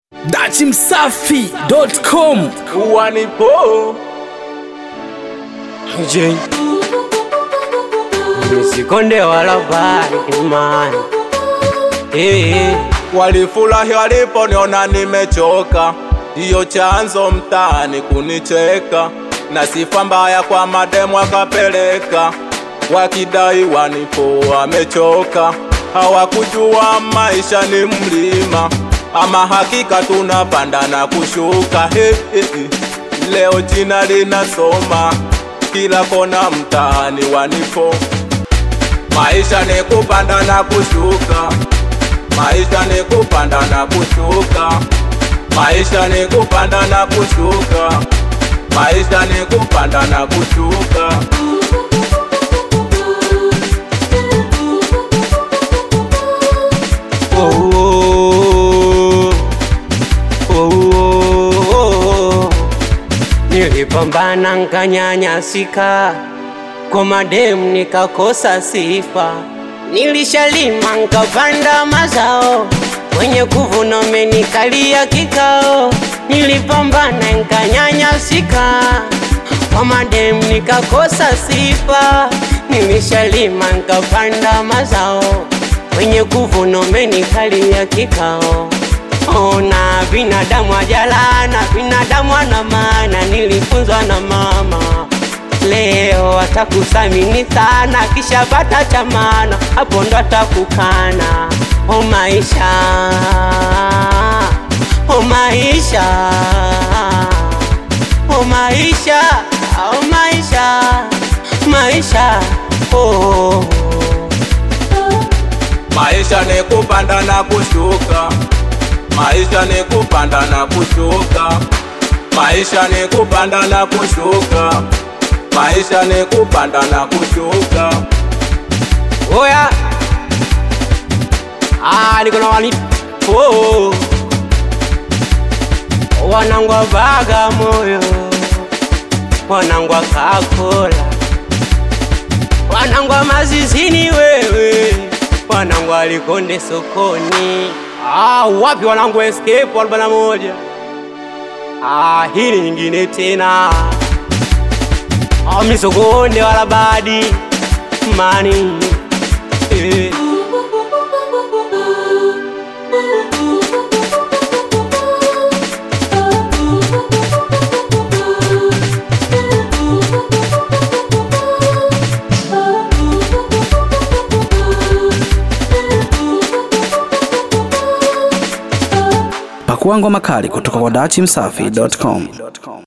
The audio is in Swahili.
dachimsafi.com uwanipo Je, nisikonde wala bali imani eh, walifurahi waliponiona nimechoka, ndiyo chanzo mtaani kunicheka, na sifa mbaya kwa mademu akapeleka, wakidai wanipo wamechoka, hawakujua maisha ni mlima, ama hakika tunapanda na kushuka. He, he, he. Leo jina linasoma kila kona mtaani wanipo, maisha ni kupanda na kushuka maisha ni kupanda na kushuka, maisha ni kupanda na kushuka, maisha ni kupanda na kushuka. oh, oh, oh, oh, oh. Nilipambana nkanyanyasika, kwa mademu nikakosa sifa, nilishalima nkapanda mazao, mwenye kuvuna umenikalia kikao, nilipambana nkanyanyasika, kwa mademu nikakosa sifa, nilishalima nkapanda mazao, mwenye kuvuna umenikalia kikao Ona binadamu ajalana, binadamu ana maana, nilifunzwa na mama. Leo atakusamini sana, kisha pata cha maana, hapo ndo atakukana. O maisha, o maisha, o maisha, o maisha, maisha, oh. Maisha ni kupanda na kushuka, maisha ni kupanda na kushuka, maisha ni kupanda na kushuka, maisha ni kupanda na kushuka. Oya, ah, niko na wani oh. Wanangu wa Bagamoyo, wanangu wa Kakola, wanangu wa Mazizini wewe, wanangu wa Likonde sokoni. Ah, wapi wanangu wa Escape arobaini na moja? Ah, hili nyingine tena. Ah, misokonde wala badi mani eh. pakua ngoma kali kutoka kwa dachimsafi.com